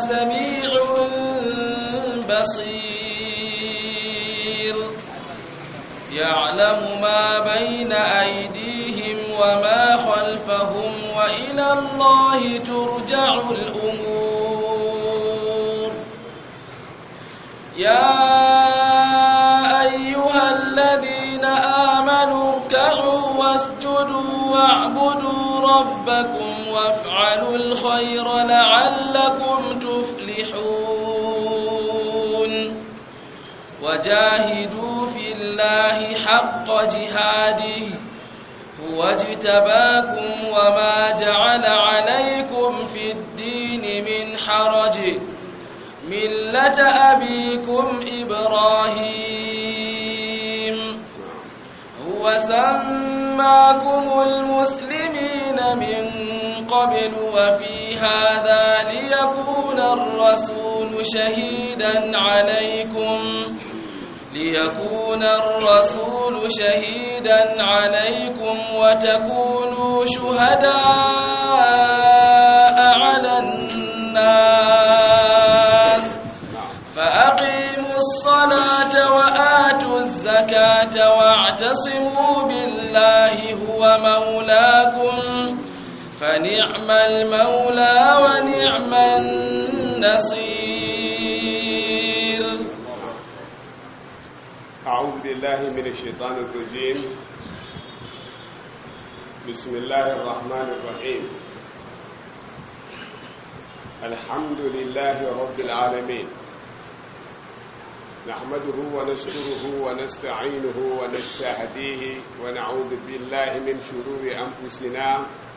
سميع بصير يعلم ما بين أيديهم وما خلفهم وإلى الله ترجع الأمور يا أيها الذين آمنوا اركعوا واسجدوا واعبدوا ربكم وافعلوا الخير لعلكم تفلحون وجاهدوا في الله حق جهاده هو اجتباكم وما جعل عليكم في الدين من حرج ملة أبيكم إبراهيم هو سماكم المسلمين من قبل وفي هذا ليكون الرسول شهيدا عليكم ليكون الرسول شهيدا عليكم وتكونوا شهداء على الناس فأقيموا الصلاة وآتوا الزكاة واعتصموا بالله هو مولاكم فنعم المولى ونعم النصير أعوذ بالله من الشيطان الرجيم بسم الله الرحمن الرحيم الحمد لله رب العالمين نحمده ونشكره ونستعينه ونستهديه ونعوذ بالله من شرور أنفسنا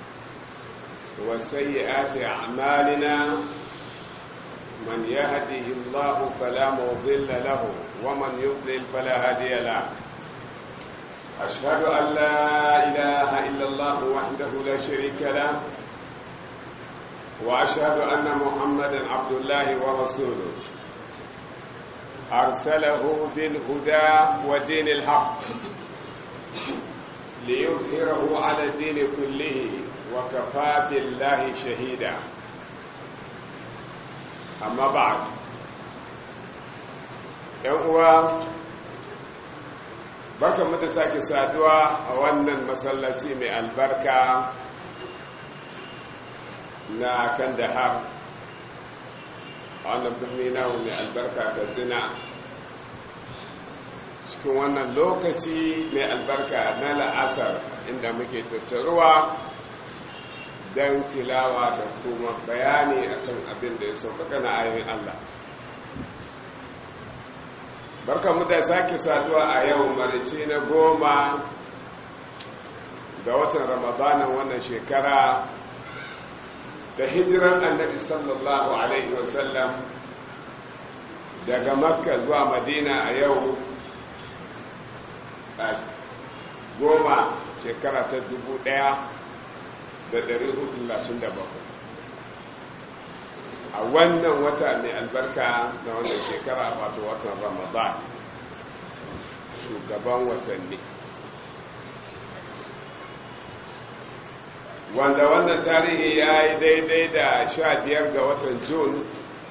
وسيئات أعمالنا من يهده الله فلا مضل له ومن يضلل فلا هادي له أشهد أن لا إله إلا الله وحده لا شريك له وأشهد أن محمدا عبد الله ورسوله أرسله بالهدى ودين الحق ليظهره على الدين كله وكفى بالله شهيدا amma ba ‘yan uwa baka mu da sake saduwa a wannan masallaci mai albarka na kan da har a wannan birni namu mai albarka ga zina cikin wannan lokaci mai albarka na la'asar inda muke tattaruwa don tilawa da kuma bayani akan abin da ya sauƙaƙa na ayoyin Allah barka mu da sake saduwa a yau marici na goma ga watan ramadanin wannan shekara da hijiran annabi sallallahu alaihi wasallam daga makka zuwa madina a yau goma shekara ta dubu ɗaya. da ɗari hudu lashin da bakwai a wannan wata mai albarka na wannan shekara wato watan ramadan shugaban watanni wanda wannan tarihi ya yi daidai da sha biyar ga watan jun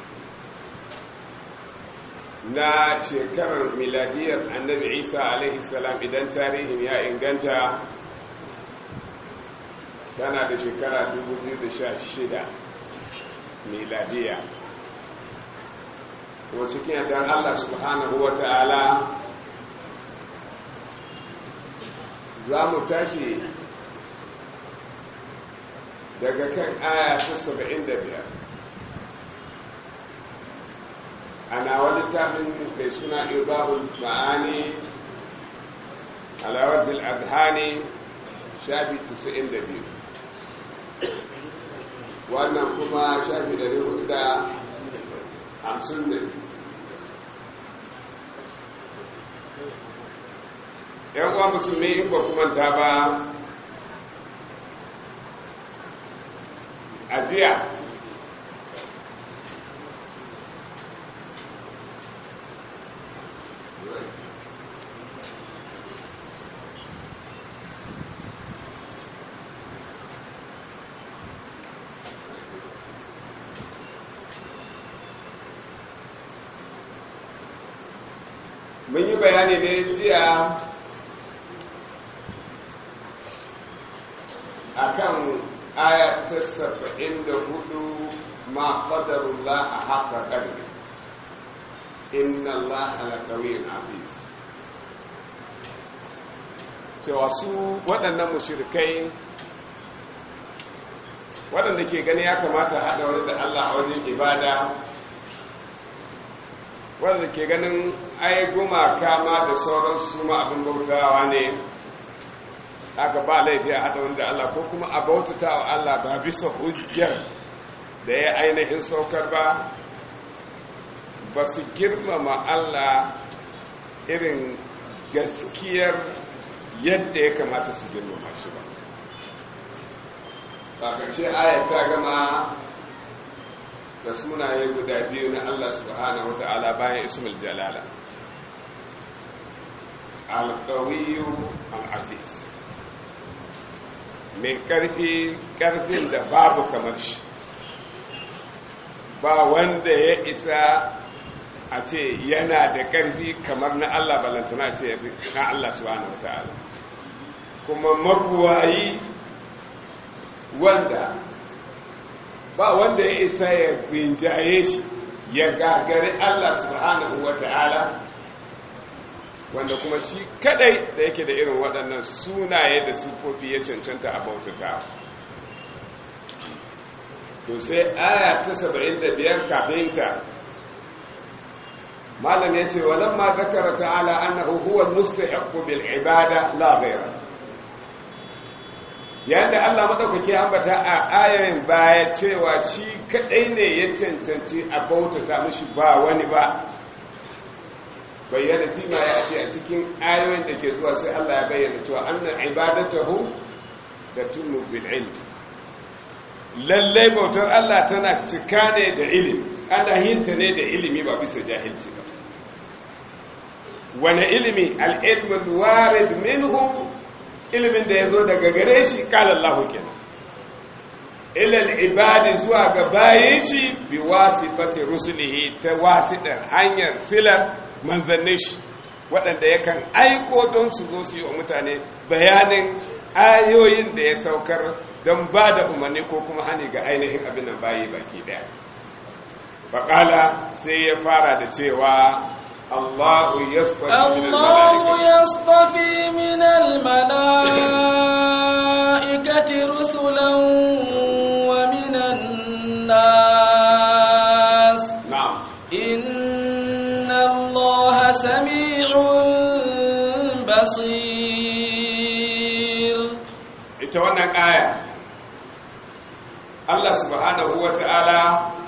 na shekarar miladiyar annabi isa alaihi salam idan tarihin ya inganta tana da shekara 2016 miladiya kuma cikin yadda Allah subhanahu wa ta'ala za mu tashi daga kan aya ta 75 ana wani tafin mai suna ibahul ma'ani alawadil adhani shafi 92 wannan kuma shafi ɗari hudu da hamsin ne yan uwa musulmi in ba kuma ta ba a jiya mun yi bayani ne jiya akan aya ta saba'in da hudu ma qadarullah a haka qadri inna allaha laqawiyyun aziz cewa su waɗannan mushrikai waɗanda ke gani ya kamata haɗa wani da Allah a wajen ibada waɗanda ke ganin ai gumaka ma da sauran su ma abin bautawa ne aka ba laifi a haɗa wani da Allah ko kuma a bautata wa Allah ba bisa hujjar da ya ainihin saukar ba ba su girmama Allah irin gaskiyar yadda ya kamata su girmama shi ba a ƙarshe ayat ta gama da sunaye guda biyu na Allah subhanahu wa ta'ala bayan ismul jalala al-qawiyu al-aziz mai ƙarfi ƙarfin da babu kamar shi ba wanda ya isa a ce yana da ƙarfi kamar na Allah balantana ce na Allah subhanahu wa ta'ala kuma mabuwayi wanda ba wanda ya isa ya rinjaye shi ya gagari Allah subhanahu wa ta'ala wanda kuma shi kadai da yake da irin waɗannan sunaye da sufofi ya cancanta a bautata to sai aya ta 75 kafin ta malam ya ce walamma zakara ta'ala annahu huwa mustahiqqu bil ibada la ghayra yadda Allah maɗaukaki ambata a ayayin baya cewa shi kaɗai ne ya cancanci a bautata mashi ba wani ba bayyana fima ya ce a cikin ayoyin da ke zuwa sai Allah ya bayyana cewa annan ibadatahu da tunu bil ilm lallai bautar Allah tana cika ne da ilimi ana hinta ne da ilimi ba bisa jahilci ba wani ilimi al-ilmul warid minhu ilimin da ya zo daga gare shi kalallahu kenan ilal ibadi zuwa ga bayan shi bi wasifati rusulihi ta wasiɗar hanyar silar manzannin shi waɗanda yakan aiko don su zo su yi wa mutane bayanin ayoyin da ya saukar don ba da umarni ko kuma hani ga ainihin abin nan bayi baki ɗaya baƙala sai ya fara da cewa الله يصطفي الله يصطفي من الملائكة رسلا ومن الناس نعم إن الله سميع بصير ita wannan aya Allah subhanahu wa ta'ala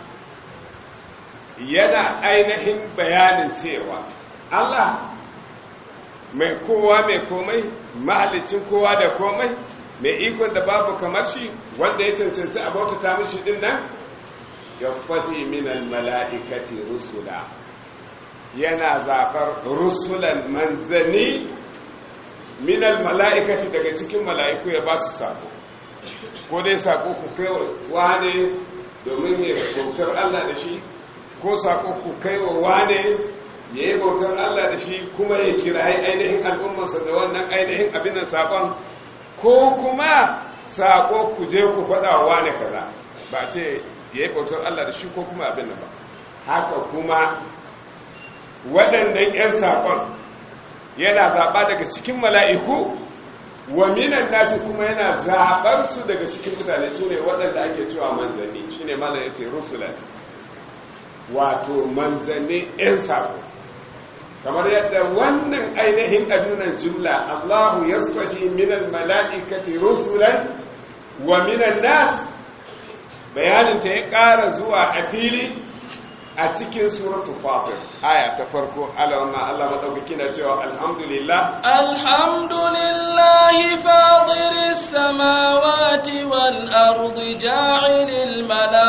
yana ainihin bayanin cewa Allah mai kowa mai komai mahalicin kowa da komai mai ikon da babu kamar shi wanda ya cancanci a bautata mishi din nan ya faɗi minal mala'ikati rusula yana zaɓar rusulan manzanni minal mala'ikati daga cikin mala'iku ya ba su sako ko dai sako ku kai wane domin ya bautar Allah da shi ko sako ku kai wa wane ya yi bautar Allah da shi kuma ya kira ainihin al'ummarsa da wannan ainihin abin da sakon ko kuma sako ku je ku faɗa wa wane kaza ba ce ya yi bautar Allah da shi ko kuma abin da ba haka kuma waɗannan 'yan sakon yana zaɓa daga cikin mala'iku wa minan nasi kuma yana zaɓar su daga cikin mutane su ne waɗanda ake cewa manzanni shi ne mana ya ce rusulat wato manzanni 'yan sako kamar yadda wannan ainihin adunan jumla allahu ya tsadi minan mala'ikati rusulan wa minan nas bayaninta ya ƙara zuwa a fili a cikin suratul fatir aya ta farko alawanna Allah madaukaki na cewa alhamdulillah alhamdulillah fadiris samawati wal ardi ja'ilil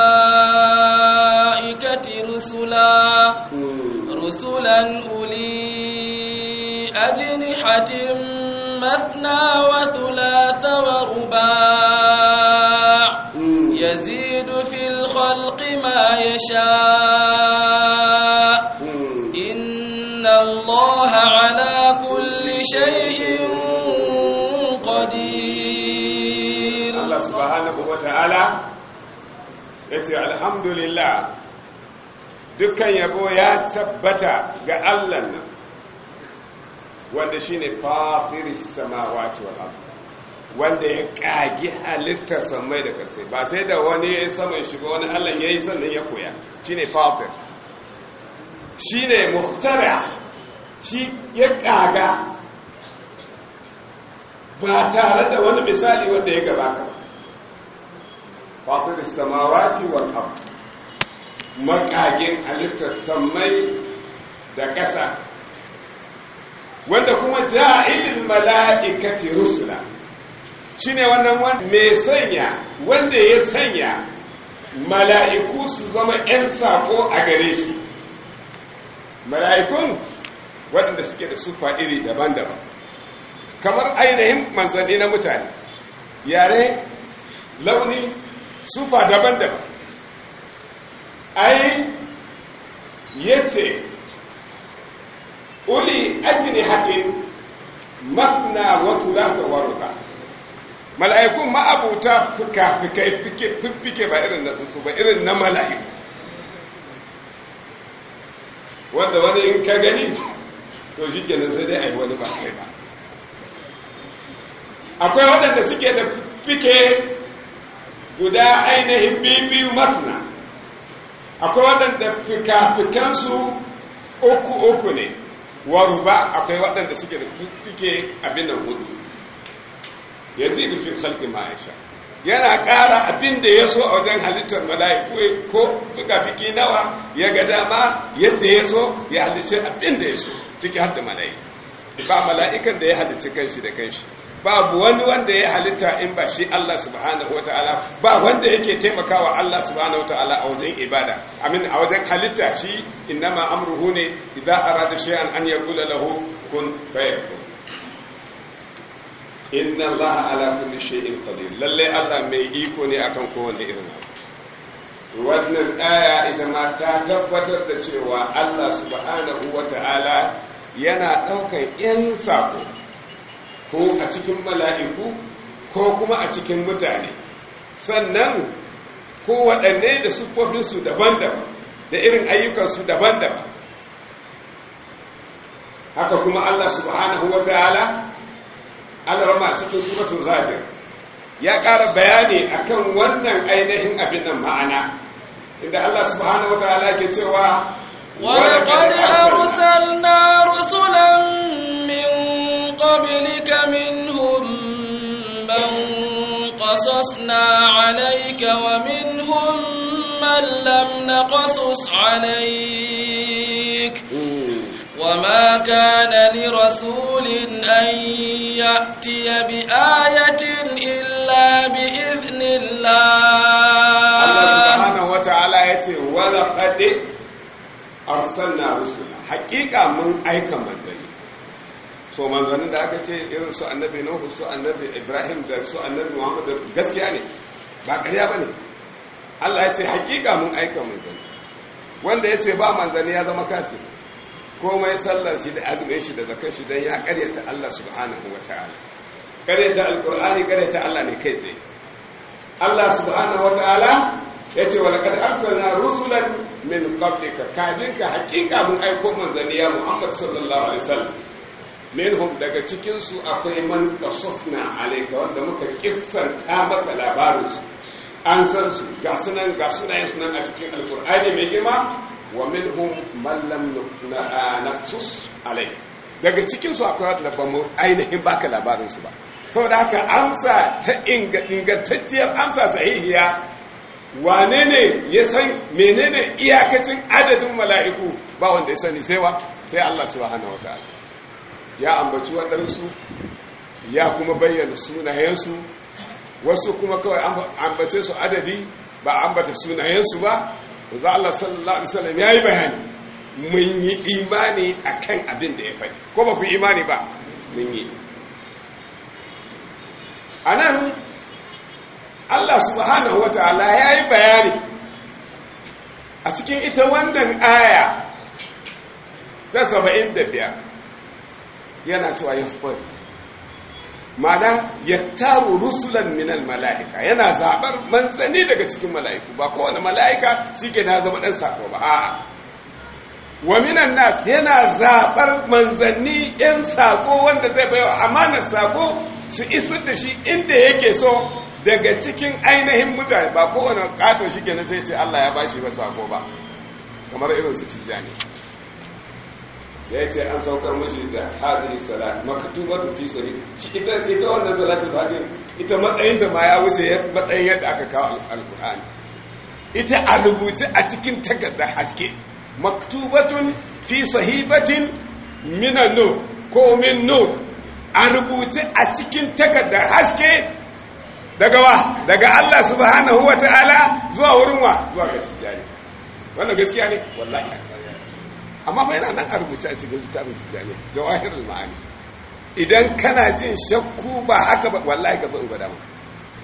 malaikati rusula rusulan uli ajnihatin mathna wa thulatha wa ruba' yazidu fil khalqi ma yasha' إن الله شيء قدير Allah subhanahu wa ta'ala ya ce alhamdulillah dukkan yabo ya tabbata ga Allah nan wanda shi ne fafiris samawati wal ardh wanda ya kagi halittar samai da kasai ba sai da wani ya yi saman shi ba wani Allah ya yi sannan ya koya shi ne fafir shi ne muhtara shi ya kaga ba tare da wani misali wanda ya gabata ba fafir samawati wal ardh makagin halittar samai da ƙasa wanda kuma ja'ilin mala'ikati rusula shine wannan wanda mai sanya wanda ya sanya mala'iku su zama 'yan sako a gare shi mala'ikun waɗanda suke da sufa iri daban-daban kamar ainihin manzanni na mutane yare launi sufa daban-daban ai yace uli ajini hakin masna wasu lasa waruka mala'ikun ma'abuta fuka-fukai fiffike ba irin na tsuntsu ba irin na mala'iku wanda wani in ka gani to shi kenan sai dai a yi wani ba kai ba akwai waɗanda suke da fike guda ainihin biyu masna akwai waɗanda fika-fikansu uku-uku ne waruba akwai waɗanda suke da fike abin nan hudu ya zai nufin halki ma'aisha yana ƙara abin da ya so a wajen halittar mala'iku ko fika-fiki nawa ya ga dama yadda ya so ya halicce abin da ya so ciki har da mala'iku ba mala'ikan da ya halicci kanshi da kanshi babu wani wanda ya halitta in ba shi Allah subhanahu wata'ala ba wanda yake taimakawa Allah subhanahu wata'ala a wajen ibada amin a wajen halitta shi innama amruhu ne idza arada shay'an an yaqula lahu kun fayakun inna Allah ala kulli shay'in qadir lalle Allah mai iko ne akan kowanne irin abu wannan aya ita ma ta tabbatar da cewa Allah subhanahu wata'ala yana daukan yan sako ko a cikin mala'iku ko kuma a cikin mutane sannan ko waɗanne da siffofinsu daban-daban da irin ayyukansu daban-daban haka kuma Allah subhanahu wa ta'ala alarma cikin suratun zafir ya ƙara bayani akan wannan ainihin abin nan ma'ana inda Allah subhanahu wa ta'ala ke cewa ولقد أرسلنا رسلا من قبلك منهم من قصصنا عليك ومنهم من لم نقصص عليك وما كان لرسول أن يأتي بآية إلا بإذن الله الله سبحانه وتعالى يقول ولقد أرسلنا رسلا حقيقة من أيكم منزلين so manzannin da aka ce irin su annabi nuhu su annabi ibrahim da su annabi muhammad da gaskiya ne ba ƙarya ba ne allah ya ce hakika mun aika manzanni wanda ya ce ba manzanni ya zama kafi komai sallar shi da azumin shi da zakar shi don ya ƙaryata allah subhanahu wa ta'ala ƙaryata alƙur'ani ƙaryata allah ne kai tsaye allah subhanahu wa ta'ala ya ce walakad arsalna rusulan min qablika kafin ka hakika mun aiko manzanni ya muhammad sallallahu alaihi wasallam minhum daga cikinsu akwai man qasasna alayka wanda muka kissanta maka labarinsu an san su ga sunan ga sunayen sunan a cikin alqur'ani mai girma wa minhum man lam naqsus alayka daga cikinsu akwai wanda ba mu ainihin baka labarinsu ba saboda haka amsa ta ingantacciyar amsa sahihiya wane ne ya san menene iyakacin adadin mala'iku ba wanda ya sani sai wa sai Allah subhanahu wataala ya ambaci waɗansu ya kuma bayyana sunayensu wasu kuma kawai ambace su adadi ba ambata sunayensu ba za Allah sallallahu Alaihi wasallam ya yi bayani mun yi imani a kan abin da ya faɗi ko ba ku imani ba mun yi a nan Allah subhanahu wa ta'ala ya yi bayani a cikin ita wannan aya ta saba'in da biyar yana cewa yasfar mana ya taro rusulan minal mala'ika yana zaɓar manzanni daga cikin mala'iku ba kowane mala'ika shi ke na zama ɗan sako ba a'a wa minan nas yana zaɓar manzanni ‘yan sako wanda zai baiwa amanar sako su isar da shi inda yake so daga cikin ainihin mutane ba kowane ƙato shi ke na sai ce Allah ya ba shi ba sako ba kamar irin su tijjani ya ce an saukar mashi da hadiri salat maktubatu fi sabi shi ita ita wannan salatul fajr ita matsayin ta ma ya wuce matsayin yadda aka kawo alqur'ani ita a rubuce a cikin takardar haske maktubatun fi sahifatin min nur ko min nur a rubuce a cikin takardar haske daga wa daga Allah subhanahu wataala zuwa wurin wa zuwa ga tijjani wannan gaskiya ne wallahi amma fa yana nan a rubuce a cikin littafin tijjani jawahirul ma'ani idan kana jin shakku ba haka ba wallahi ka zo in gwada maka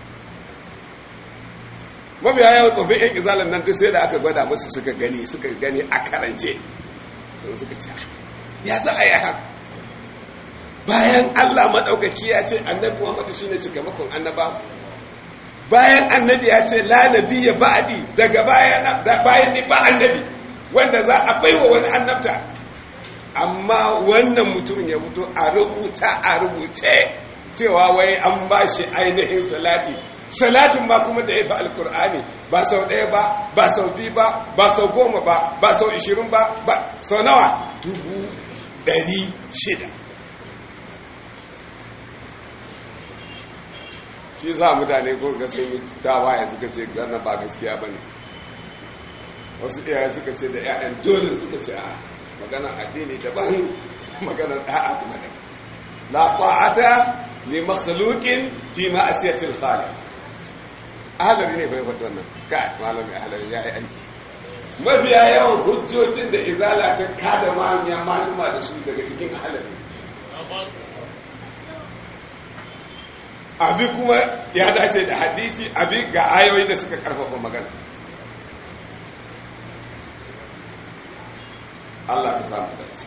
mabiya yawan tsofin yan izalan nan sai da aka gwada musu suka gani suka gani a karance sun suka ce ya za a yi haka bayan allah maɗaukaki ya ce annabi muhammadu shine cikamakon annaba bayan annabi ya ce la nabiyya ba'di daga bayan bayan ni ba annabi wanda za a baiwa wani annabta amma wannan mutumin ya fito a rubuta a rubuce cewa wai an ba shi ainihin salati salatin ma kuma da ya fi alkur'ani ba sau ɗaya ba ba sau biyu ba ba sau goma ba ba sau ishirin ba ba sau nawa dubu ɗari shida shi za mutane ko ga sun yi tawaye suka ce gana ba gaskiya ba ne wasu iyaye suka ce da 'ya'yan dole suka ce a maganar addini daban maganar da'a kuma da la ta'ata li makhluqin fi ma'asiyatil khaliq ahlari ne bai faɗi wannan kai malami ahlari ya yi aiki mafiya yawan hujjojin da izala ta kada mamiya maluma da su daga cikin ahlari abi kuma ya dace da hadisi abi ga ayoyi da suka karfafa magana Allah ka samu dace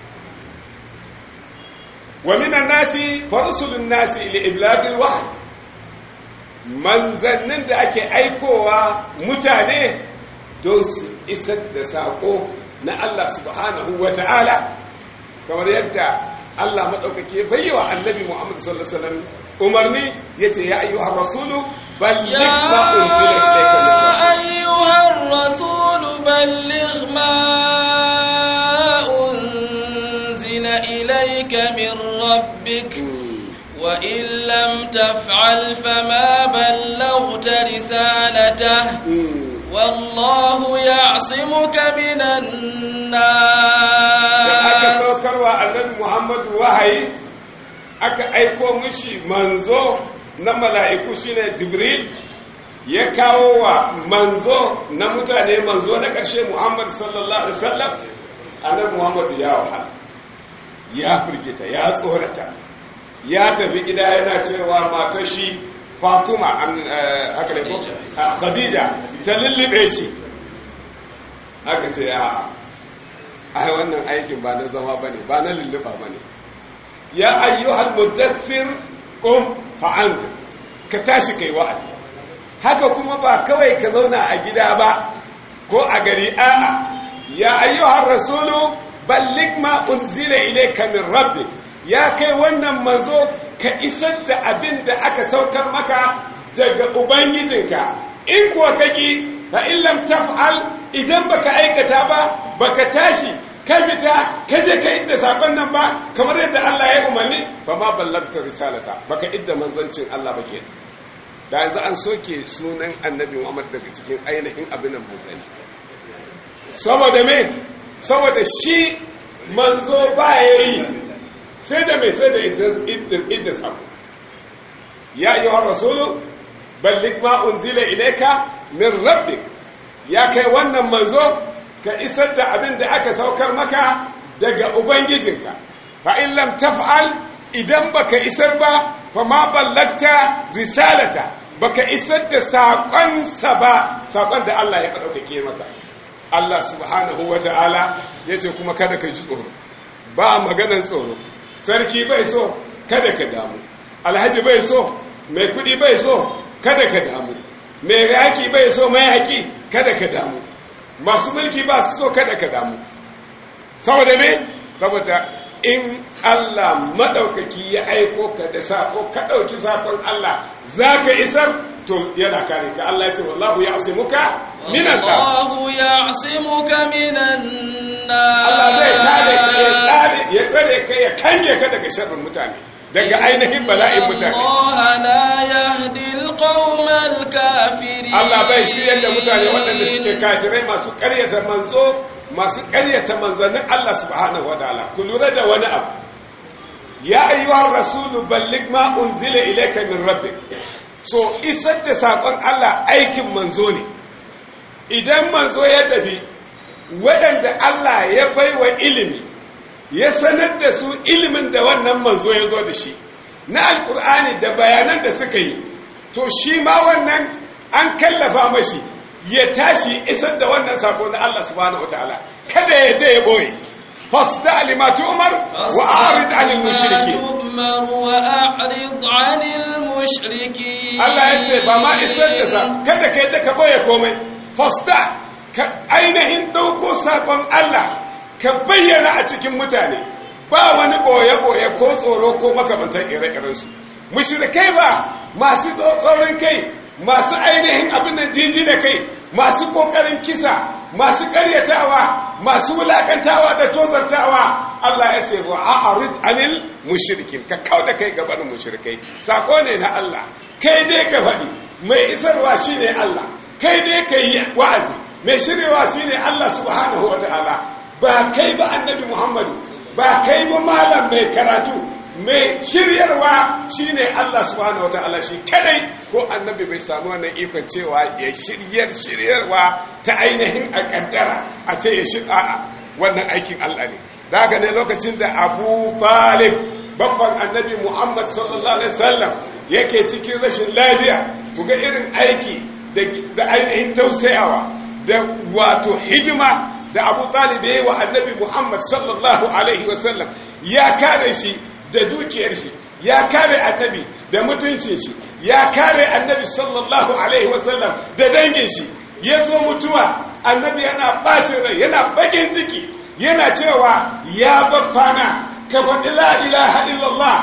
wa minan nasi farsulun nasi li iblagil wahyi manzannin da ake aikowa mutane don su isar da sako na Allah subhanahu wa ta'ala kamar yadda Allah maɗaukake bayyawa annabi Muhammad sallallahu Alaihi wasallam umarni ya ce ya ayyuhar rasulu balligh ma unzila ilayka يا أيها الرسول بلغ ما أنزل إليك من ربك وإن لم تفعل فما بلغت رسالته والله يعصمك من da aka الناس saukarwa annabi Muhammad wahayi aka aiko mushi manzo na mala'iku shine Jibril ya kawo wa manzo na mutane manzo na ƙarshe Muhammad sallallahu alaihi wasallam annabi Muhammad ya wahala ya firgita ya tsorata ya tafi gida yana cewa matar shi Fatuma an- eh, haka ne ko Ah, Khadija ta lullube shi haka ce a ai wannan aikin ba na zama bane ba na lulluba bane ya ayyuhal mudaththir qum fa'an ka tashi kai wa'azi haka kuma ba kawai ka zauna a gida ba ko a gari a'a ya ayyuhar rasulu balligh ma unzila ilayka min rabbik ya kai wannan manzo ka isar da abin da aka saukar maka daga ubangijinka in kuwa kaki fa in lam taf'al idan baka aikata ba baka tashi ka fita ka je ka idda sakon nan ba kamar yadda Allah ya umarni fa ma ballagta risalata baka idda manzancin Allah ba kenan da yanzu an soke sunan annabi Muhammad daga cikin ainihin abin nan manzani saboda me saboda shi manzo ba yayi sai da mai sai da idda idda sako ya ayyuhar rasulu balligh ma unzila ilayka min rabbik ya kai wannan manzo ka isar da abin da aka saukar maka daga ubangijinka fa in lam taf'al idan baka isar ba fa ma ballagta risalata baka isar da saƙonsa ba saƙon da Allah ya ɗaukake maka Allah subhanahu wa ta'ala ya ce kuma kada ka ji tsoro ba maganar tsoro sarki bai so kada ka damu alhaji bai so mai kudi bai so kada ka damu mai yaki bai so mai haƙi kada ka damu masu mulki ba su so kada ka damu saboda me saboda in Allah maɗaukaki ya aiko ka da sako ka ɗauki sakon Allah za ka isar to yana kare ka Allah ya ce wallahu ya asimuka minan nas Allahu ya'simuka minan Allah zai kare ka ya nas tsare ya tsare ka ya kange ka daga sharrin mutane daga ainihin bala'in mutane Allah la yahdi al-qawma al-kafirin Allah bai shiryar da mutane waɗanda suke kafirai masu ƙaryata manzo masu ƙaryata manzannin Allah subhanahu wa ta'ala ku lura da wani abu ya ayyuhar rasulu balligh ma unzila ilayka min rabbik so isar da sakon Allah aikin manzo ne idan manzo ya tafi waɗanda Allah ya baiwa ilimi ya sanar da su ilimin da wannan manzo ya zo da shi na alkur'ani da bayanan da suka yi to shi ma wannan an kallafa mashi ya tashi isar da wannan sako na Allah subhanahu wataala kada ya je ya boye fasda limatu umar wa a'rid 'anil mushriki تؤمر وأعرض عن المشركين Allah ya ce ba ma isar da sa kada ka yadda ka boye komai fasda ka ainihin dauko sakon Allah ka bayyana a cikin mutane ba wani boye boye ko tsoro ko makamantan ire-iren su mushrikai ba masu tsoron kai masu ainihin abin da jiji da kai masu kokarin kisa masu karyatawa masu wulakantawa da tozartawa Allah ya ce wa a'rid anil mushrikin ka kauda kai gaban mushrikai sako ne na Allah kai dai ka faɗi mai isarwa shine Allah kai dai ka yi wa'azi mai shiryewa shine Allah subhanahu wataala ba kai ba annabi Muhammadu ba kai ba malam mai karatu mai shiryarwa shine Allah subhanahu wataala shi kadai ko annabi bai samu wannan ikon cewa ya shiryar shiryarwa ta ainihin a kaddara a ce ya shirya wannan aikin Allah ne daga ne lokacin da Abu Talib babban annabi Muhammad sallallahu alaihi wasallam yake cikin rashin lafiya kuga irin aiki da ainihin tausayawa da wato hidima da Abu Talib ya yi wa annabi Muhammad sallallahu alaihi wasallam ya kare shi da dukiyar shi ya kare annabi da mutuncin shi ya kare annabi sallallahu alaihi wasallam da dangin shi ya zo mutuwa annabi yana bacin rai yana bakin ciki yana cewa ya baffana ka faɗi la ilaha illallah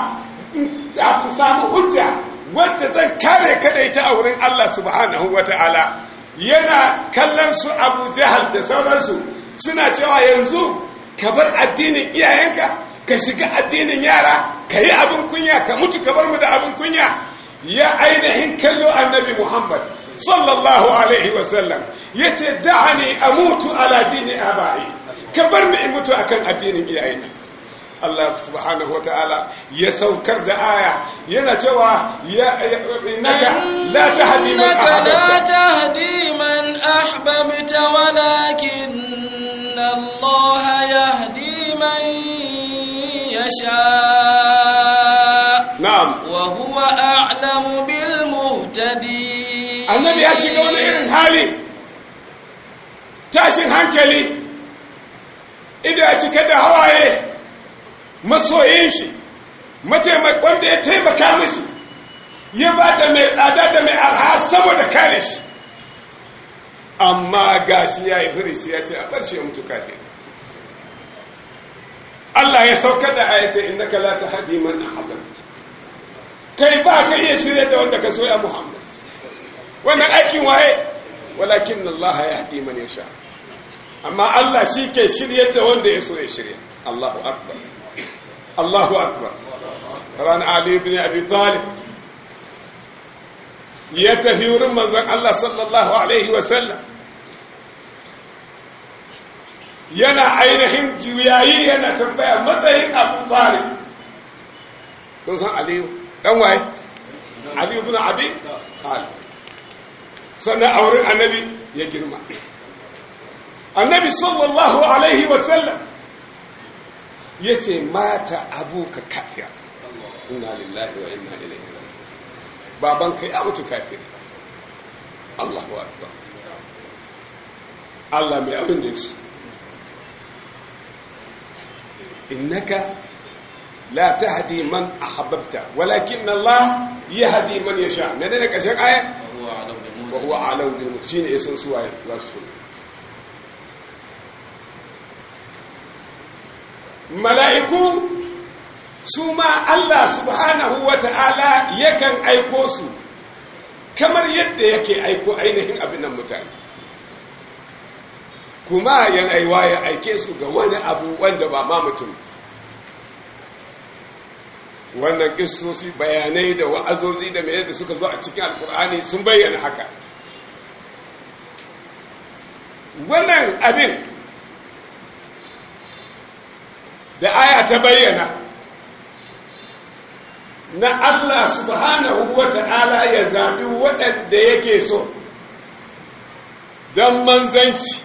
da ku samu hujja wadda zan kare ka da ita a wurin Allah subhanahu wata'ala yana kallon su Abu Jahal da sauransu suna cewa yanzu ka bar addinin iyayenka ka shiga addinin yara ka yi abin kunya ka mutu ka bar mu da abin kunya ya ainihin kallo annabi muhammad sallallahu alaihi wasallam ya ce da'ani a mutu ala dini abai ka bar ni in mutu akan addinin iyayena Allah subhanahu wa ta'ala ya saukar da aya yana cewa ya innaka la tahdi man ahbabta لا تهدي من أحببت ولكن الله يهدي من يشاء na'am وهو أعلم بالمهتدين annabi ya shiga wani irin hali tashin hankali ido ya cika da hawaye masoyin shi wanda ya taimaka mishi ya ba da mai tsada da mai arha saboda kare shi amma gashi ya yi firisi ya ce a bar shi ya mutu kafin Allah ya saukar da ayace innaka la tahdi man ahbabta kai ba ka iya shirye da wanda ka so ya Muhammad wannan aikin waye walakin Allah yahdi man yasha amma Allah shi ke shirye da wanda ya so ya shirye Allahu akbar Allahu akbar ran Ali ibn Abi Talib ya tafi wurin manzon Allah sallallahu alaihi wa sallam yana ainihin juyayi yana tambaya matsayin Abu Talib kun san Aliyu dan waye Aliyu ibn Abi Talib sannan a wurin annabi ya girma annabi sallallahu alaihi wasallam ya ce mata abuka kafiya inna lillahi wa inna ilaihi raji'un babanka ya mutu kafir Allahu akbar Allah mai abin da yake innaka la tahdi man ahbabta walakin Allah yahdi man yasha ne ne kashin aya وهو أعلم بالمهتدين wa huwa alam bil muhtadin shine yasan suwaye za su mala'iku su ma Allah subhanahu wa ta'ala yakan aiko su kamar yadda yake aiko ainihin abin nan mutane kuma yana yiwa ya aike su ga wani abu wanda ba ma mutum wannan kissosi bayanai da wa'azozi da mai da suka zo a cikin alkur'ani sun bayyana haka wannan abin da aya ta bayyana na Allah subhanahu wa ta'ala ya zaɓi waɗanda yake so don manzanci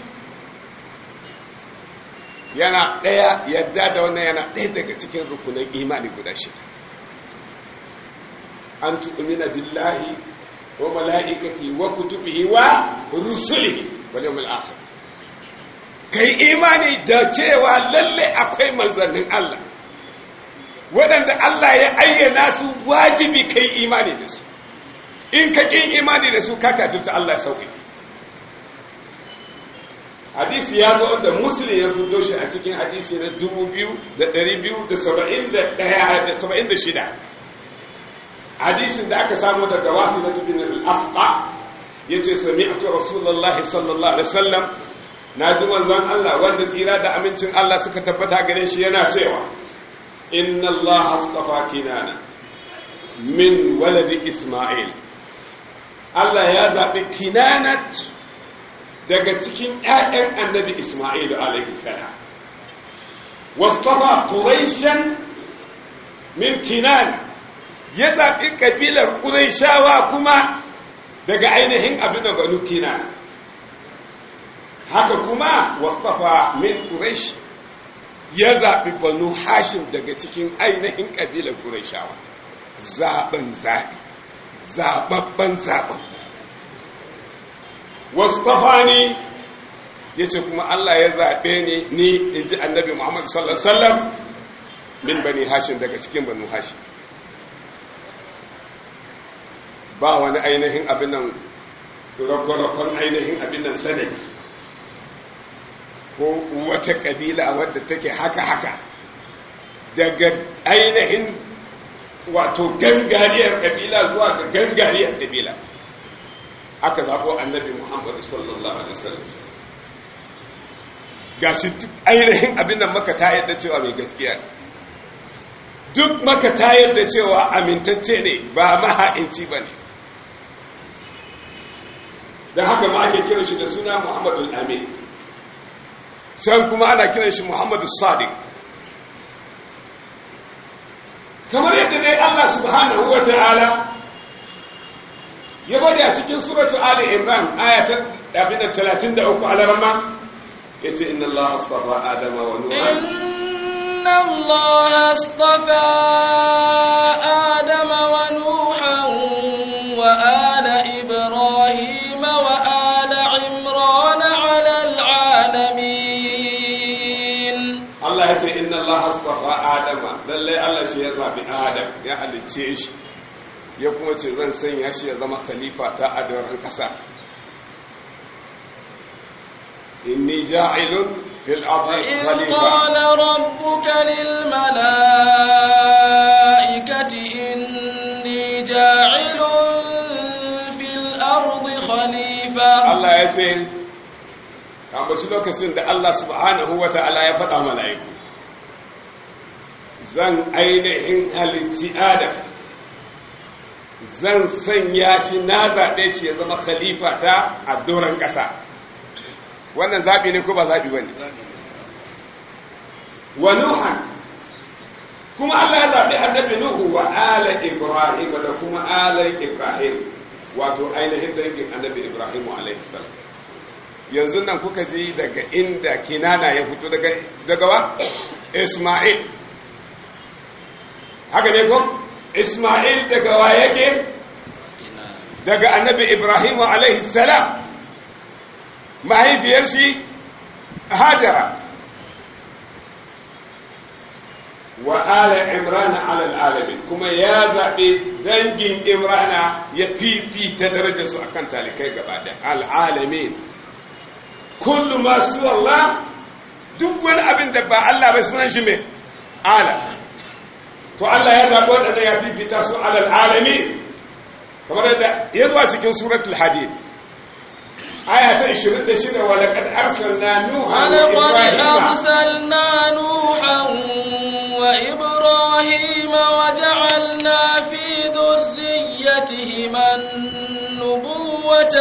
yana ɗaya yadda da wannan yana ɗaya daga cikin rukunan imani guda shida an tu'mina billahi wa mala'ikati wa kutubihi wa rusulihi wal yawmil akhir kai imani da cewa lalle akwai manzannin Allah waɗanda Allah ya ayyana su wajibi kai imani da su in ka kin imani da su ka kafirta Allah sauki hadisi ya zo da muslim ya fito shi a cikin hadisi na 2276 hadisin da aka samu daga wafi na tubin al-asqa yace sami'tu rasulullahi sallallahu alaihi wasallam naji manzon Allah wanda tsira da amincin Allah suka tabbata gare shi yana cewa inna Allah astafa kinana min waladi isma'il Allah ya zabi kinanat daga cikin ƴaƴan annabi isma'il alaihi salam wastafa quraishan min kinana ya zaɓi ƙabilar ƙuraishawa kuma daga ainihin abin da banu kina haka kuma wasafa min ƙuraish ya zaɓi banu hashim daga cikin ainihin ƙabilar ƙuraishawa zaɓen zaɓi zaɓaɓɓen zaɓen wasafa ne ya ce kuma Allah ya zaɓe ni ni in ji annabi Muhammadu sallallahu Alaihi wasallam min bani hashim daga cikin banu hashim ba wani ainihin abin nan rakon ainihin abin nan sanadi ko wata kabila wadda take haka-haka daga ainihin wato gangariyar kabila zuwa ga gangariyar kabila aka zaɓo annabi muhammadu sallallahu alaihi wasallam ga shi duk ainihin abin nan maka ta yadda cewa mai gaskiya duk maka ta yadda cewa amintacce ne ba maha'inci ba ne da haka ma ake kiran shi da suna muhammadu amin can kuma ana kiran shi muhammadu sadiq kamar yadda dai allah subhanahu wa ta'ala ya bari a cikin suratu ali imran ayatan abin da 33 alarama ya ce inna allah astafa adama wa nuha إن الله اصطفى آدم ونوحا وآل إبراهيم وآل عمران على العالمين Allah ya ce inna Allah astafa Adama lallai Allah shi ya zabi Adam ya halicce shi ya kuma ce zan sanya shi ya zama khalifa ta a doron kasa inni ja'ilun fil ardi وإذ khalifa قال ربك للملائكة إني جاعل في الأرض خليفة Allah ya ce kambaci lokacin da Allah subhanahu wa ta'ala ya faɗa mala'iku zan ainihin halitti Adam zan sanya shi na zaɓe shi ya zama khalifa ta a doron ƙasa wannan zaɓi ne ko ba zaɓi ba ne wa Nuhan kuma Allah ya zaɓi annabi Nuhu wa ala Ibrahim da kuma ala Ibrahim wato ainihin dangin annabi Ibrahim alaihi salam yanzu nan kuka ji daga inda kinana ya fito daga daga wa Isma'il haka ne ko Isma'il daga wa yake daga annabi Ibrahim alaihi salam mahaifiyar shi Hajara wa ala imrana ala alamin kuma ya zaɓe dangin imrana ya fifita darajar su akan talikai gaba da al'alamin kullu masu Allah duk wani abin da ba Allah bai sunan shi mai ala to Allah ya zaɓi waɗanda ya fifita su alal alamin kamar yadda ya zuwa cikin suratul hadid aya ta 26 wa laqad arsalna nuha ولقد أرسلنا نوحا وإبراهيم وجعلنا في ذريتهما النبوة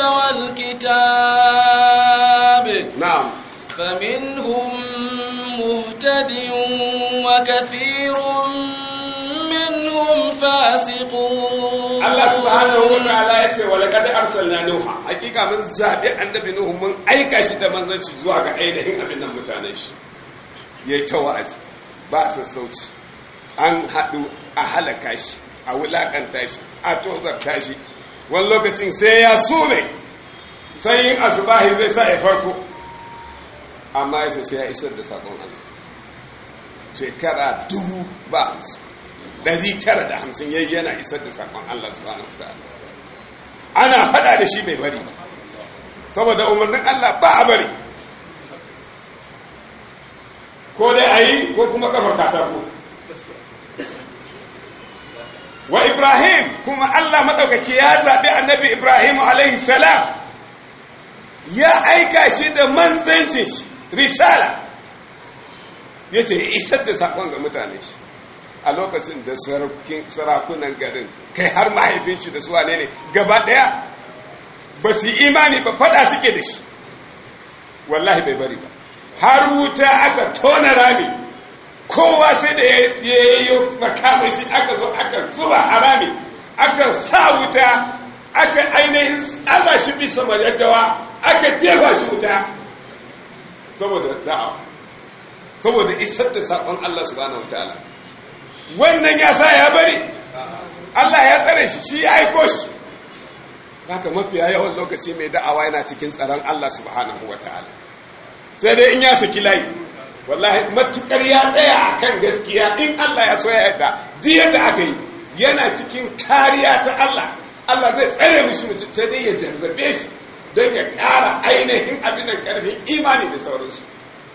والكتاب na'am فمنهم مهتد وكثير منهم فاسقون Allah subhanahu wa ta'ala ya ce wa laqad arsalna nuha hakika mun zabi annabi nuhu mun aika shi da manzanci zuwa ga ainihin abin nan mutanen shi yayi ta wa'azi ba sassauci an hadu a halaka shi a wulakanta shi a tozarta shi wani lokacin sai ya sume sai yin asubahi zai sa ya farko amma ya sai ya isar da sakon Allah shekara dubu ba hamsin ɗari tara da hamsin yayi yana isar da sakon Allah subhanahu wa ta'ala ana faɗa da shi bai bari ba saboda umarnin Allah ba a bari ko dai a yi ko kuma kafar katako wa ibrahim kuma Allah maɗaukaki ya zaɓi annabi ibrahim alaihi salam ya aika shi da manzancin shi risala ya ce isar da saƙon ga mutane shi a lokacin da sarakunan garin kai har mahaifin shi da su wane ne gaba ɗaya ba su yi imani ba faɗa suke da shi wallahi bai bari ba har wuta aka tona rami kowa sai da ya yi makamashi aka zo aka zuba a rami aka sa wuta aka ainihin tsaba shi bisa majajjawa aka jefa shi wuta saboda da'a saboda isar da saƙon Allah subhanahu wataala wannan ya sa ya bari Allah ya tsare shi shi ya aiko shi haka mafiya yawan lokaci mai da'awa yana cikin tsaron Allah subhanahu wataala sai dai in ya saki layi wallahi matukar ya tsaya akan gaskiya in Allah ya so ya yarda duk yadda aka yi yana cikin kariya ta Allah Allah zai tsare mishi mutum sai dai ya jarrabe shi don ya ƙara ainihin abin da ƙarfin imani da sauransu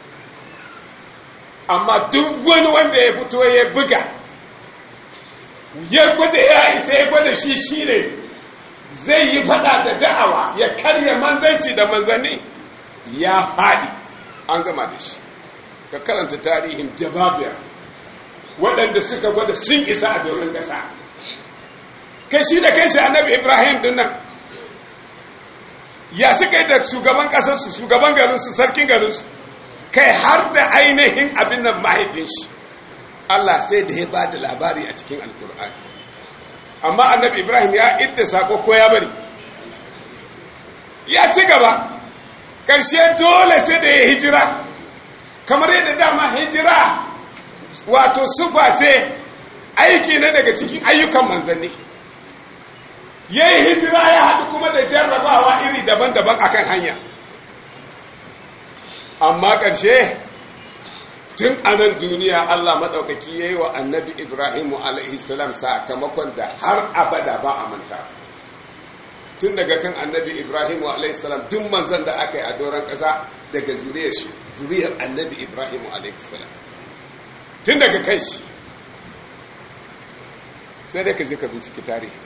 amma duk wani wanda ya fito ya buga ya gwada ya isa ya gwada shi shi ne zai yi fada da da'awa ya karya manzanci da manzanni ya faɗi an gama da shi ka karanta tarihin jababiya waɗanda suka gwada sun isa a domin ƙasa kashi da kanshi annabi ibrahim din nan ya suka yi da shugaban ƙasarsu shugaban garinsu sarkin garinsu kai har da ainihin abin nan mahaifin shi Allah sai da ya ba da labari a cikin alkur'ani amma annabi ibrahim ya idda sako ko ya bari ya ci gaba ƙarshe dole sai da ya hijira kamar yadda dama hijira wato sufa ce aiki na daga cikin ayyukan manzanni ya yi hijira ya haɗu kuma da jarrabawa iri daban-daban akan hanya amma ƙarshe tun a nan duniya Allah maɗaukaki ya yi wa annabi Ibrahimu alaihissalam sakamakon da har abada ba a manta tun daga kan annabi Ibrahimu alaihissalam duk manzan da aka yi a doron ƙasa daga zuriyar shi zuriyar annabi Ibrahimu alaihissalam tun daga kan shi sai dai ka je ka binciki tarihi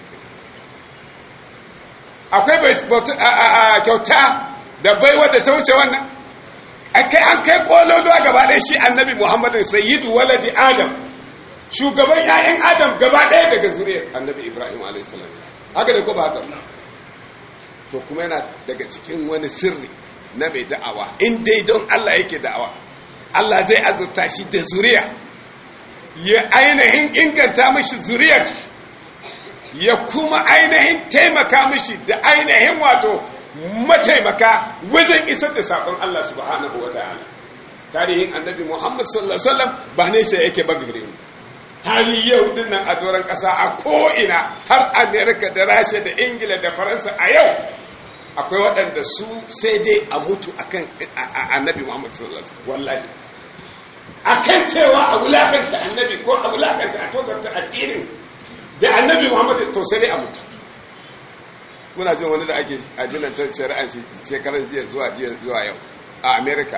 akwai kyauta da baiwa da ta wuce wannan kai an kai kololuwa gaba ɗaya shi annabi muhammadin sayyidu waladi adam shugaban 'ya'yan adam gaba ɗaya daga zuriyar annabi ibrahim a.s. haka da ko ba haka to kuma yana daga cikin wani sirri na mai da'awa in dai don allah yake da'awa allah zai azurta shi da zuriya ya ainihin inganta mashi zuriyar ya kuma ainihin taimaka mashi da ainihin wato mataimaka wajen isar da sakon Allah subhanahu wa ta'ala tarihin annabi Muhammad sallallahu alaihi wasallam ba ne sai yake bagare mu hali yau dinnan a doron kasa a ko'ina har America da Rasha da Ingila da Faransa a yau akwai waɗanda su sai dai a mutu akan annabi Muhammad sallallahu alaihi wasallam wallahi akan cewa a wulakanta annabi ko a wulakanta a tozarta addinin da annabi muhammad to sai dai a mutu muna jin wani da ake ajinan ta shari'a shekarar jiya zuwa jiya zuwa yau a america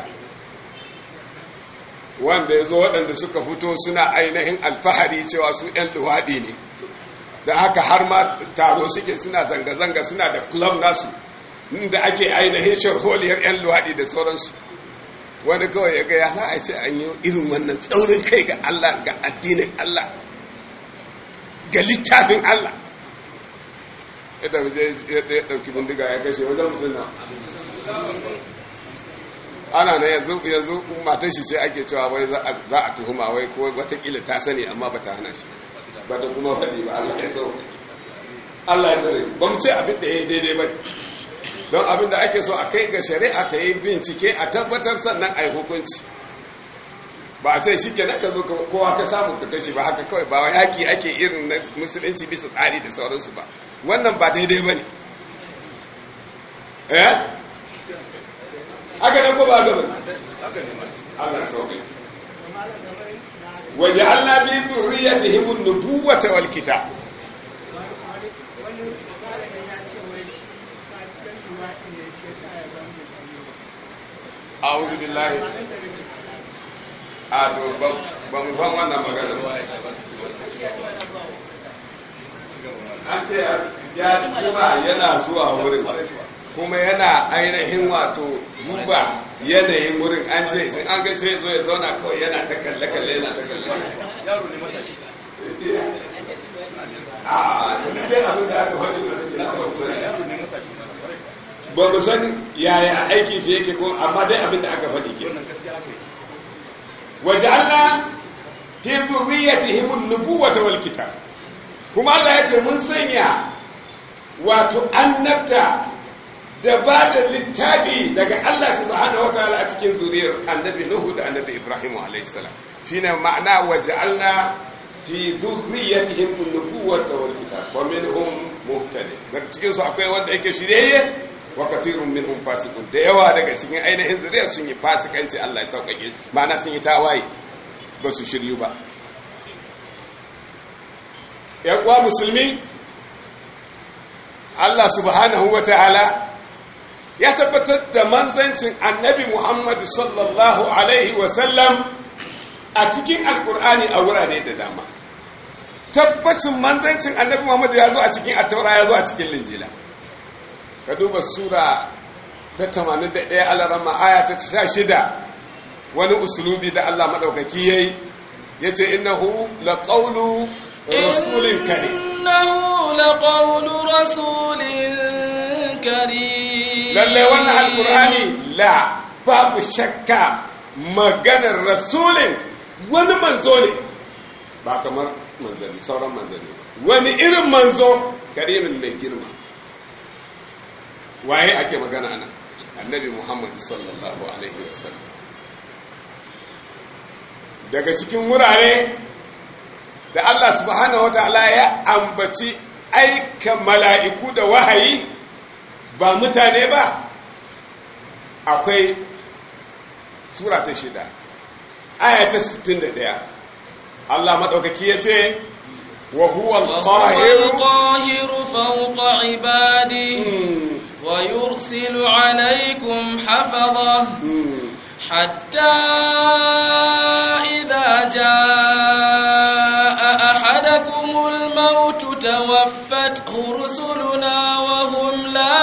wanda ya zo waɗanda suka fito suna ainihin alfahari cewa su 'yan luwaɗi ne da haka har ma taro suke suna zanga-zanga suna da club nasu inda ake ainihin sharholiyar 'yan luwaɗi da sauransu wani kawai ya ga ya za a ce an yi irin wannan tsaurin kai ga Allah ga addinin Allah ga littafin Allah yadda ya ɗauki bindiga ya kashe wajen mutum na ana na yanzu yanzu matar shi ce ake cewa wai za a tuhuma wai ko watakila ta sani amma ba ta hana shi ba ta kuma faɗi ba Allah ya sau Allah ya zare ba mu ce abin da ya yi daidai ba don abin da ake so a kai ga shari'a ta yi bincike a tabbatar sannan a yi hukunci ba a ce shi ke ka zo kowa ka samu ka kashi ba haka kawai ba yaƙi ake irin na musulunci bisa tsari da sauransu ba wannan ba daidai ba ne eh haka nan ko ba gaba Allah sauƙi waje Allah bi zurriyatihim an-nubuwata wal kitab a'udhu billahi a to ba mu san wannan magana an ce ya kuma yana zuwa wurin kuma yana ainihin wato duba yanayin wurin an ce sai an ga sai zo ya zauna kawai yana ta kalle kalle yana ta kalle yaro ne matashi a dai abin da aka faɗi na ba mu san yaya aikin shi yake ko amma dai abin da aka faɗi ke waja'alna fi dhurriyyatihim an-nubuwata wal kitab kuma Allah ya ce mun sanya wato annabta da ba da littafi daga Allah subhanahu wataala a cikin zuriyar annabi Nuhu da annabi Ibrahim alayhi salam shine ma'ana waja'alna fi dhurriyyatihim an-nubuwata wal kitab wa minhum muhtadi daga cikin su akwai wanda yake shiryayye wa kathirun minhum fasiqun da yawa daga cikin ainihin zuriyar sun yi fasikanci Allah ya saukake ma'ana sun yi tawaye ba su shiryu ba yan uwa musulmi Allah subhanahu wataala ya tabbatar da manzancin annabi Muhammad sallallahu alaihi wasallam a cikin alkur'ani a wurare da dama tabbacin manzancin annabi Muhammad ya zo a cikin attaura ya zo a cikin linjila ka duba sura ta 81 alarama aya ta 16 wani usulubi da Allah madaukaki yayi yace innahu laqawlu rasulin karim innahu laqawlu rasulin karim lalle wannan alqur'ani la babu shakka maganar rasulin wani manzo ne ba kamar manzanni sauran manzanni wani irin manzo karimin mai girma waye ake magana ana annabi muhammad sallallahu alaihi wasallam daga cikin wurare da allah subhanahu wataala ya ambaci aika mala'iku da wahayi ba mutane ba akwai sura ta shida aya ta 61 allah maɗaukaki ya ce وهو القاهر القاهر فوق عباده ويرسل عليكم حفظه حتى إذا جاء أحدكم الموت توفته رسلنا وهم لا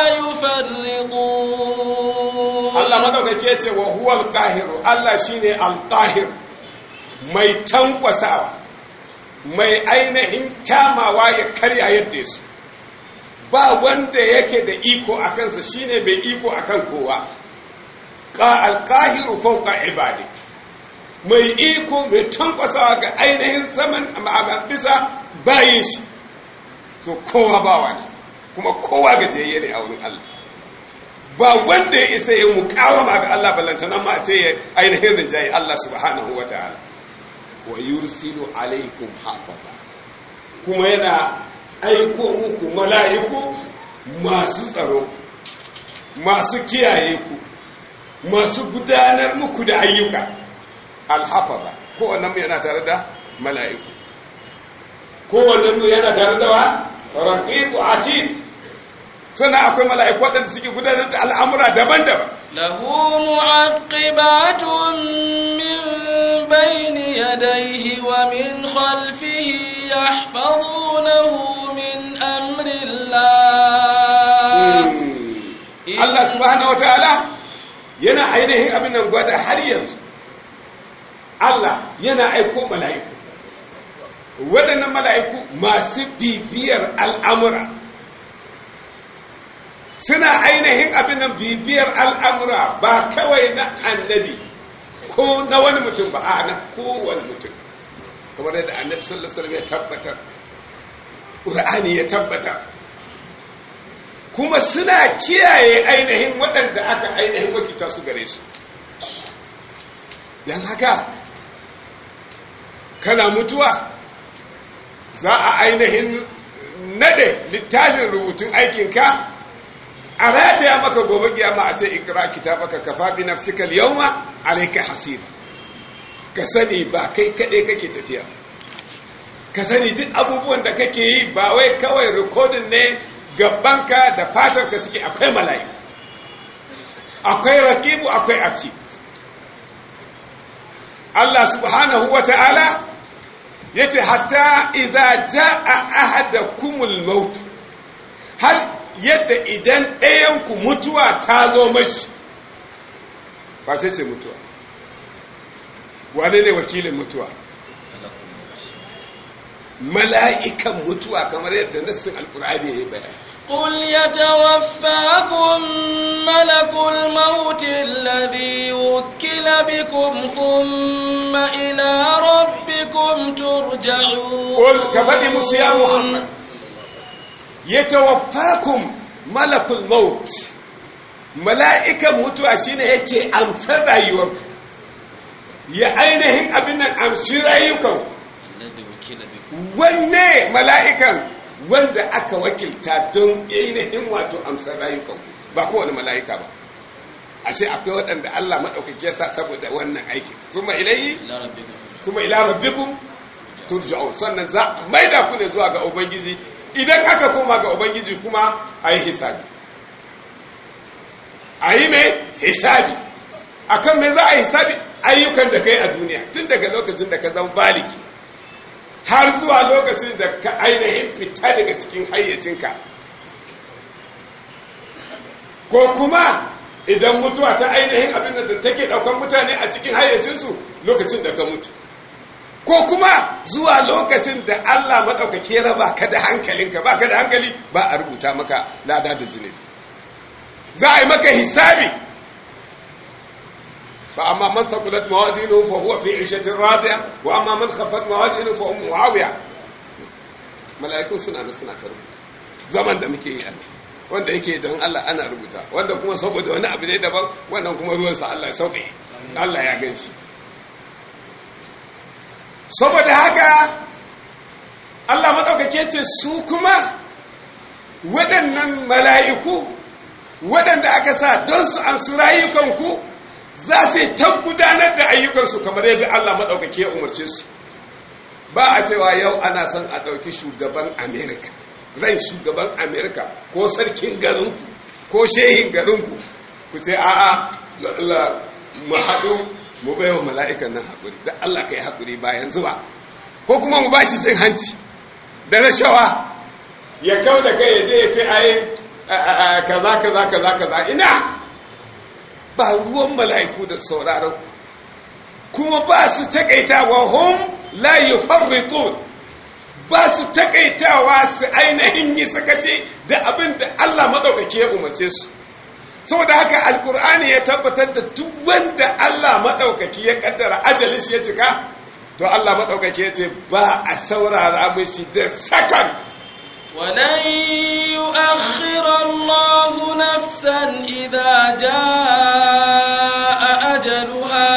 يفرقون الله ما دوka ke ce wa huwa al-qahir Allah shine al-qahir mai tankwasawa mai ainihin kamawa ya karya yadda su ba wanda yake da iko a kansa shine mai iko akan kowa alƙahiru fauka ibadi mai iko mai tankwasawa ga ainihin saman bisa bayin shi so kowa ba wani kuma kowa gajiyayye ne a wurin Allah ba wanda ya isa ya mukawama ga Allah ballantana ma ce ya ainihin rinjaye Allah subhanahu wa ta'ala wa yursilu alaikum hafaza kuma yana aiko muku mala'iku masu tsaro masu kiyaye ku masu gudanar muku da ayyuka alhafaza kowannen mu yana tare da mala'iku kowannen mu yana tare da wa raqibu atid sannan akwai mala'iku waɗanda suke gudanar da al'amura daban-daban له معقبات من بين يديه ومن خلفه يحفظونه من أمر الله Allah subhanahu wataala yana ainihin abin nan gwada har yanzu Allah yana aiko mala'iku waɗannan mala'iku masu bibiyar al'amura suna ainihin abin nan bibiyar al'amura ba kawai na annabi ko na wani mutum ba a na kowane mutum kamar yadda annabi sallallahu alaihi wasallam ya tabbatar ƙur'ani ya tabbatar kuma suna kiyaye ainihin waɗanda aka ainihin wakita su gare su don haka kana mutuwa za a ainihin nade littafin rubutun aikinka a rataya maka gobe kiyama a ce ikra kitabaka kafa bi nafsika al-yawma alayka hasib ka sani ba kai kade kake tafiya ka sani duk abubuwan da kake yi ba wai kawai recording ne gabanka da fatarka suke akwai mala'iku akwai raqibu akwai atid Allah subhanahu wa ta'ala yace hatta idza jaa ahadakumul maut har yadda idan ɗayanku mutuwa ta zo mashi ba sai ce mutuwa wane ne wakilin mutuwa mala'ikan mutuwa kamar yadda nassin alkur'ani ya yi bayani قل يتوفاكم ملك الموت الذي وكل بكم ثم إلى ربكم ترجعون قل كفدي موسى يا محمد yatawaffakum malakul maut mala'ikan mutuwa shine yake amsar rayuwar ya ainihin abin nan amshi rayukan wanne mala'ikan wanda aka wakilta don ainihin wato amsar rayukan ba kowane mala'ika ba ashe akwai waɗanda Allah maɗaukaki ya sa saboda wannan aikin suma ilayi suma ila rabbikum turja'un sannan za maida ku ne zuwa ga ubangiji idan aka koma ga ubangiji kuma a yi hisabi a yi mai hisabi a kan mai za a yi hisabi ayyukan da kai a duniya tun daga lokacin da ka zama baliki har zuwa lokacin da ka ainihin fita daga cikin hayyacinka ko kuma idan mutuwa ta ainihin abin da take daukan mutane a cikin hayyacinsu lokacin da ka mutu ko kuma zuwa lokacin da Allah maɗaukaki ya raba ka da hankalinka ba ka da hankali ba a rubuta maka lada da zunubi za a yi maka hisabi fa amma man saqulat mawazinuhu fa huwa fi 'ishatin radiya wa amma man khaffat mawazinuhu fa ummu hawiya mala'iku suna da suna ta rubuta zaman da muke yi wanda yake don Allah ana rubuta wanda kuma saboda wani abu ne daban wannan kuma ruwansa Allah ya sauke Allah ya gan shi saboda haka Allah maɗaukake ce su kuma waɗannan mala'iku waɗanda aka sa don su amsu rayukanku za su yi ta gudanar da ayyukansu kamar yadda Allah maɗaukake ya umarce su ba a cewa yau ana son a ɗauki shugaban amerika ran shugaban amerika ko sarkin garinku ko shehin garinku ku ce a'a mu haɗu mu bai wa mala'ikan nan haƙuri da Allah ka yi haƙuri bayan zuwa ko kuma mu ba shi cin hanci da rashawa ya kau da kai ya je ya ce ai kaza kaza kaza kaza ina ba ruwan mala'iku da sauraron kuma ba su taƙaitawa hum la yufarritun ba su taƙaitawa su ainihin yi sakaci da abin da Allah maɗaukaki ya umarce su saboda haka alkur'ani ya tabbatar da duk wanda Allah maɗaukaki ya kaddara ajalin shi ya cika to Allah maɗaukaki ya ce ba a saurara mishi da sakan ولن يؤخر الله نفسا إذا جاء أجلها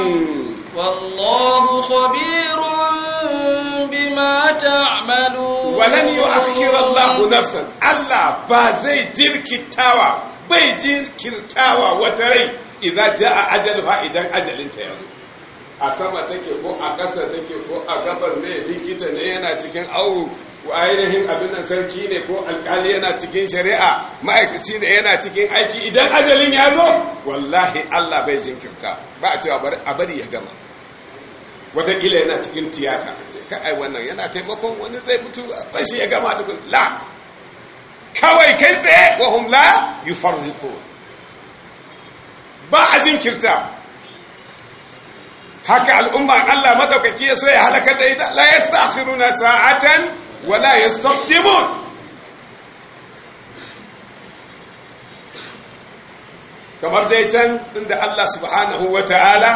والله خبير بما تعملون ولن يؤخر الله نفسا الله بازي جركتاوا bai jinkirtawa wata rai idan ja a ajalha idan ajalinta ya zo a sama take ko a ƙasa take ko a gabar ne likita ne yana cikin awu ainihin abin nan sarki ne ko alkali yana cikin shari'a ma'aikaci ne yana cikin aiki idan ajalin ya zo wallahi Allah bai jinkirta ba a cewa a bari ya gama wataƙila yana cikin tiyata sai ka ai wannan yana taimakon wani zai mutu a shi ya gama tukun la kawai kai tsaye wa hum la yufarritu ba a jinkirta haka al'umma Allah madaukaki ya so ya halaka da ita la yastakhiruna sa'atan wa la yastaqdimun kamar dai can inda Allah subhanahu wata'ala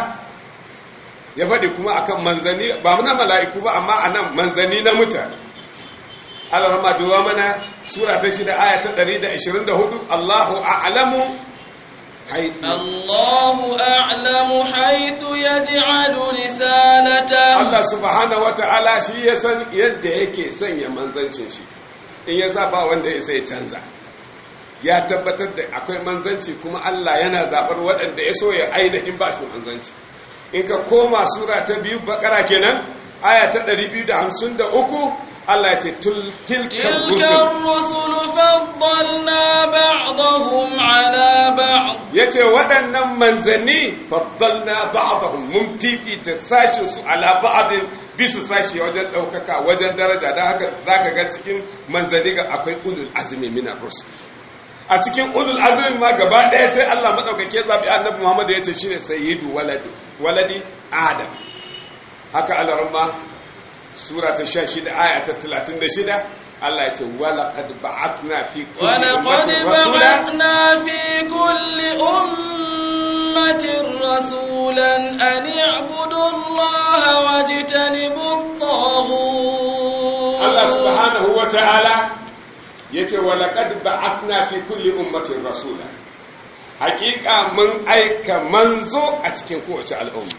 ya faɗi kuma akan manzani ba na mala'iku ba amma anan manzani na mutane Allah rama duwa mana sura ta shida aya ta 124 Allahu a'lamu حيث الله أعلم حيث يجعل رسالته Allah subhanahu wata'ala shi ya san yadda yake sanya manzancin shi in ya ba wanda ya sai canza ya tabbatar da akwai manzanci kuma Allah yana zabar waɗanda ya so ya ainihin ba su manzanci in ka koma sura ta biyu bakara kenan aya ta 253 Allah ya ce tilkan تلك rusul الرسل فضلنا بعضهم على بعض ya ce waɗannan manzanni faddalna ba'dahum mun fifita sashin su ala ba'din bisa sashi wajen ɗaukaka wajen daraja don haka zaka ga cikin manzanni ga akwai ulul azmi min rusul a cikin ulul azmi ma gaba ɗaya sai Allah madaukake zabi annabi Muhammad ya ce shine sayyidu waladi waladi adam haka alarma sura ta 16 aya ta 36 Allah ya ce walaqad ba'athna fi kulli ولقد ummatin rasula بعثنا في كل أمة رسولا أن اعبدوا الله واجتنبوا الطاغوت Allah subhanahu wa ta'ala ya ce walaƙad ba'athna fi kulli ummatin rasula haƙiƙa mun aika manzo a cikin kowace al'umma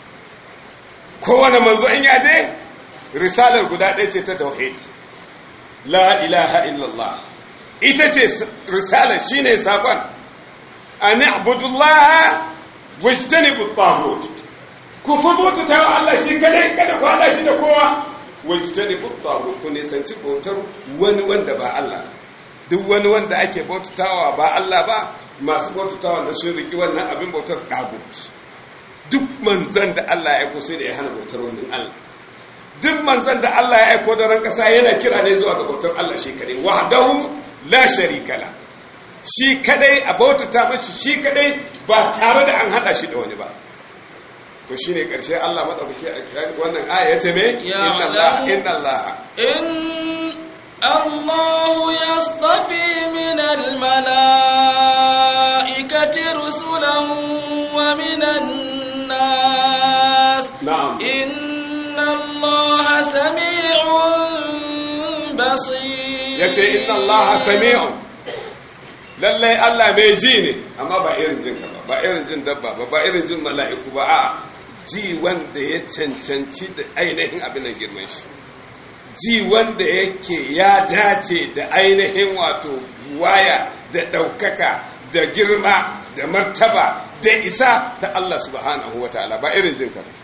kowane manzo in yaje risalar guda ɗaya ce ta tauhid la ilaha illallah ita ce risalar shine saƙon an abudullah wajtanibu at ku fi ta wa Allah shi kadai kada ku hada shi da kowa wajtani buttahu ku nisanci bautar wani wanda ba Allah duk wani wanda ake bautatawa ba Allah ba masu bautatawa da sun riki wannan abin bautar dagut duk manzan da Allah ya aiko sai da ya hana bautar wannan Allah duk manzan da Allah ya aiko da ran kasa yana kira ne zuwa ga bautar Allah shi kadai wahdahu la sharika la shi kadai a bautata mashi shi kadai ba tare da an hada shi da wani ba to shine karshe Allah madaukake wannan aya yace me Ya inna Allah Allah. inna Allah إن الله يصطفي من الملائكة رسلا ومن الناس na'am إن الله سميع بصير yace inna Allah sami'un lalle Allah mai ji ne amma ba irin jin ka ba ba irin jin dabba ba ba irin jin mala'iku ba a ji wanda ya cancanci da ainihin abin nan girman shi ji wanda yake ya dace da ainihin wato waya da ɗaukaka da girma da martaba da isa ta Allah subhanahu wa ta'ala ba irin jin ka ba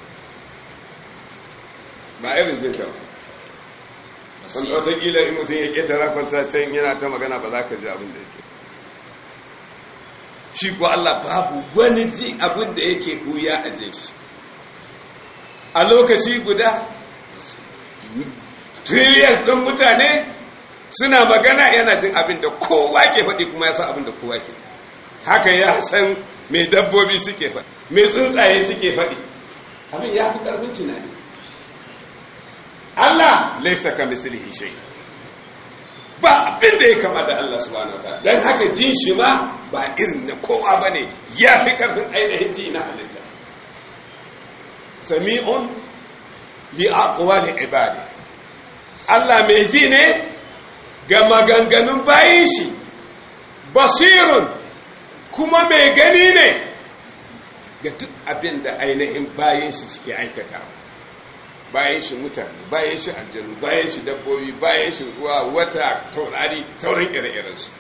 ba irin jin ka ba wanda watakila in mutum ya ƙetara kwanta can yana ta magana ba za ka ji abin da yake shi ko Allah babu wani ji abin da yake huya a jin shi a lokaci guda trillions ɗin mutane suna magana yana jin abin da kowa ke faɗi kuma ya san abin da kowa ke haka ya san mai dabbobi suke faɗi mai tsuntsaye suke faɗi abin ya fi ƙarfin tunani Allah laisa ka mislihi shay ba abin da ya kama da Allah subhanahu wataala dan haka jin shi ma ba irin na kowa bane ya fi karfin ainihin ji na halitta sami'un li aqwali ibadi Allah mai ji ne ga maganganun bayin shi basirun kuma mai gani ne ga duk abin da ainihin bayin shi suke aikatawa bayan shi mutane bayan shi aljanu bayan shi dabbobi bayan shi ruwa wata taurari sauran ire-irensu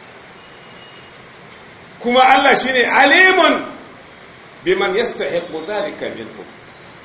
kuma Allah shine alimun biman yastahiqu dhalika minhum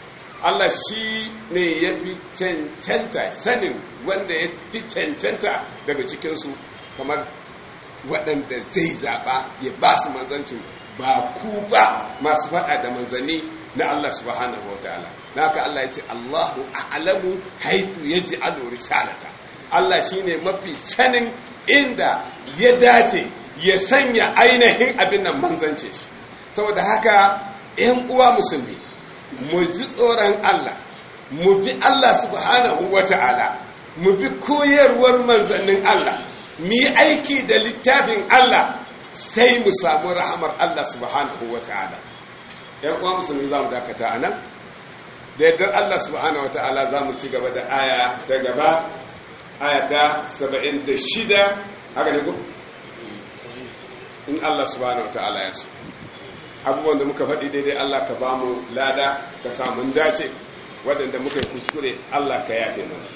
Allah shi ne ya fi cancanta sanin wanda ya fi cancanta daga cikinsu kamar waɗanda zai zaɓa ya ba su manzancin ba ku ba masu faɗa da manzanni na Allah subhanahu wa ta'ala na haka Allah ya ce Allahu a'lamu haifu ya ji risalata Allah shi ne mafi sanin inda ya dace ya sanya ainihin abin nan manzance shi saboda haka ‘yan uwa musulmi mu ji tsoron Allah mu bi Allah subhanahu wa ta'ala mu bi koyarwar manzannin Allah mu yi aiki da littafin Allah sai mu samu rahamar Allah subhanahu wa ta'ala ‘yan uwa musulmi za mu dakata a nan da yardar Allah subhanahu wa ta'ala za mu ci gaba da aya ta gaba aya ta 76 haka ne ku? in Allah subhanahu wa ta'ala ya so abubuwan da muka faɗi daidai Allah ka ba mu lada ka samun dace waɗanda muka yi kuskure Allah ka yafe mana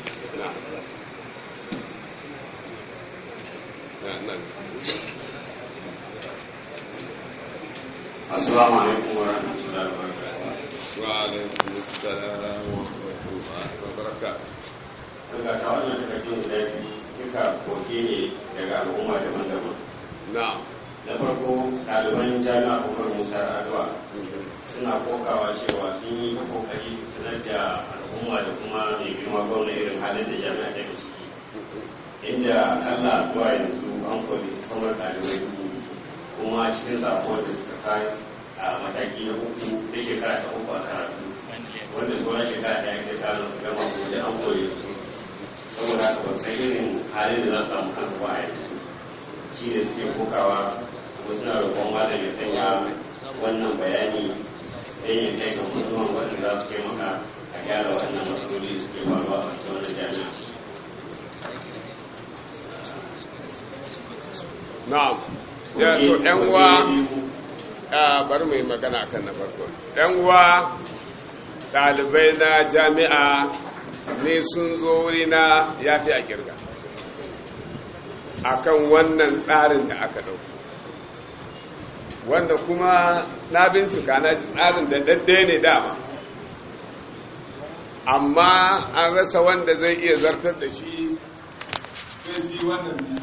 Assalamu alaikum wa rahmatullahi wa barakatuh. wa alaikum assalam wa rahmatullahi wa barakatuh Daga ta wannan takardun guda biyu duka koke ne daga al'umma daban-daban. na'am Na farko ɗaliban jami'a Umar Musa Adwa suna kokawa cewa sun yi ta kokari su sanar da al'umma da kuma mai girma gwamna irin halin da jami'a take ciki. Inda Allah zuwa yanzu an kori samar ɗalibai dubu kuma cikin sako da suka kai a mataki na uku da shekara ta uku a karatu wanda sauran shekara ɗaya ke samun su gama ko da an kore su saboda haka ba san irin halin da za su samu kansu ba a yanzu shi ne suke kokawa kuma suna roƙon malam ya sanya wannan bayani don ya kai ga mutuwan waɗanda za su taimaka a gyara waɗannan matsaloli da suke faruwa a cikin wannan jami'a na'am ya to ɗan uwa a bari mu yi magana kan na farko ɗan uwa ɗalibai na jami'a ne sun zo wuri na ya fi a kirga akan wannan tsarin da aka ɗauka wanda kuma na bincika na ji tsarin da daddai ne dama amma an rasa wanda zai iya zartar da shi sai shi wannan ne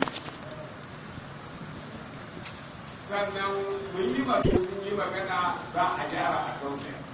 sannan mun yi magana za a gyara a tausaya